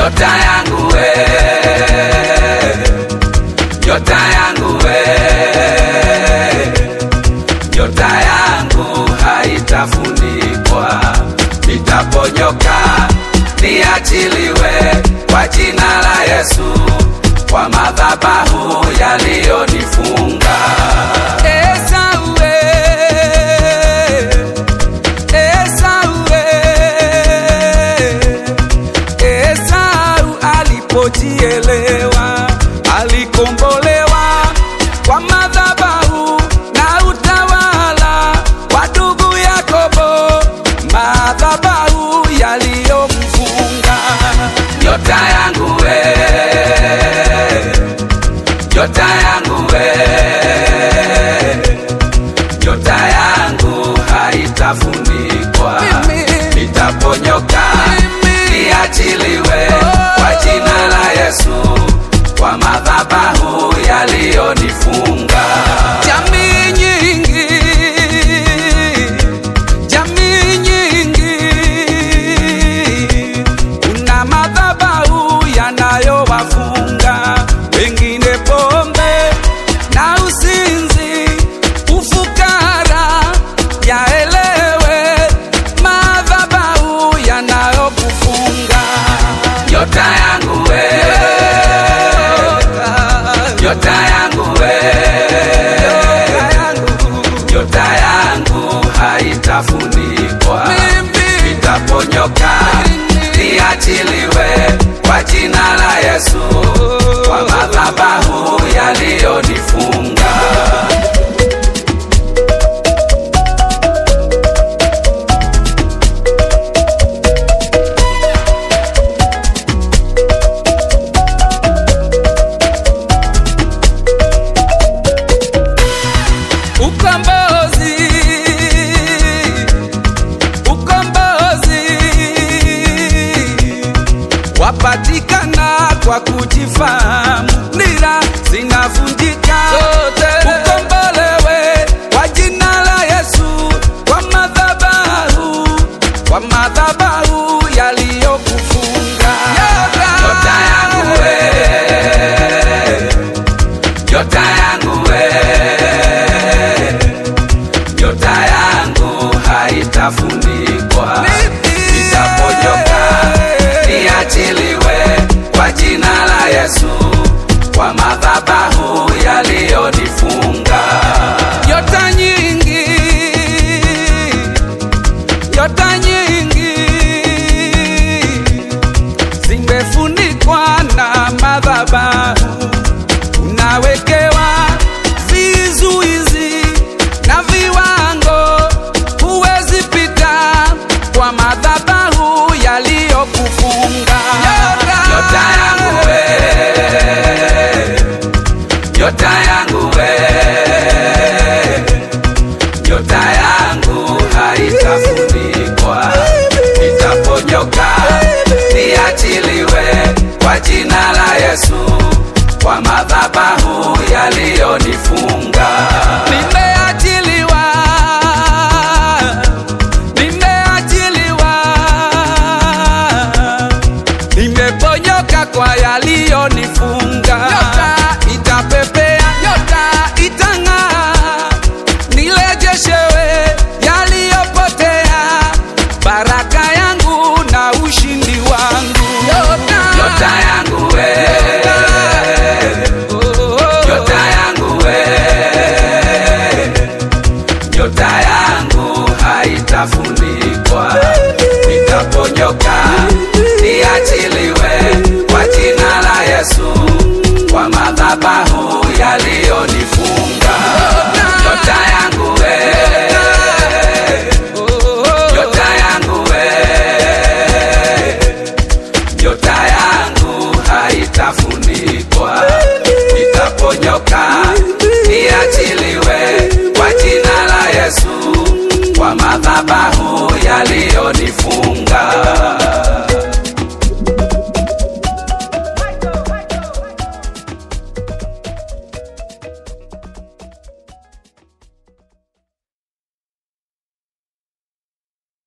nyota yangu we, nyota yangu we, nyota yangu haitafunikwa, nitaponyoka niachiliwe kwa jina la Yesu, kwa madhabahu yaliyonifunga. Esau we, Esau we, Esau alipojielewa alikombolewa kwa madhabahu na utawala wa ndugu Yakobo, madhabahu yaliyomfunga. Nyota yangu we, nyota yangu we, nyota yangu haitafunikwa, nitaponyoka niachiliwe kwa jina la Yesu, kwa madhabahu yaliyonifunga. Jamii nyingi, jamii nyingi, kuna madhabahu yanayowafunga wengine, pombe na usinzi, ufukara, yaelewe madhabahu yanayokufunga. Nyota yangu we, nyota yangu we, nyota yangu haitafunikwa, nitaponyoka niachiliwe kwa jina la Yesu, kwa madhabahu yaliyonifunga. Ukombozi, ukombozi wapatikana kwa kujifahamu, nira zinavunjika, ukombolewe kwa jina la Yesu, kwa madhabahu, kwa madhabahu yaliyokufunga. Nyota yangu we, nyota yangu we, nyota yangu haitafunikwa, nitaponyoka niachiliwe kwa jina la Yesu, kwa madhabahu yaliyonifunga. Nyota nyingi, nyota nyingi zimefunikwa na madhabahu, unawekewa vizuizi na viwango, huwezi pita kwa madhabahu yaliyokufunga. Nyota yangu we, nyota yangu we, nyota yangu haitafunikwa, nitaponyoka niachiliwe kwa jina la Yesu, kwa madhabahu yaliyonifunga. Nimeachiliwa, nimeachiliwa, nimeponyoka kwa yaliyonifunga. Nyota itapepea, nyota itang'aa, nirejeshewe yaliyopotea, baraka yangu na ushindi wangu. Nyota yangu we, nyota yangu we, nyota yangu haitafunikwa, nitaponyoka niachiliwe kwa jina la Yesu, kwa madhabahu yaliyonifunga.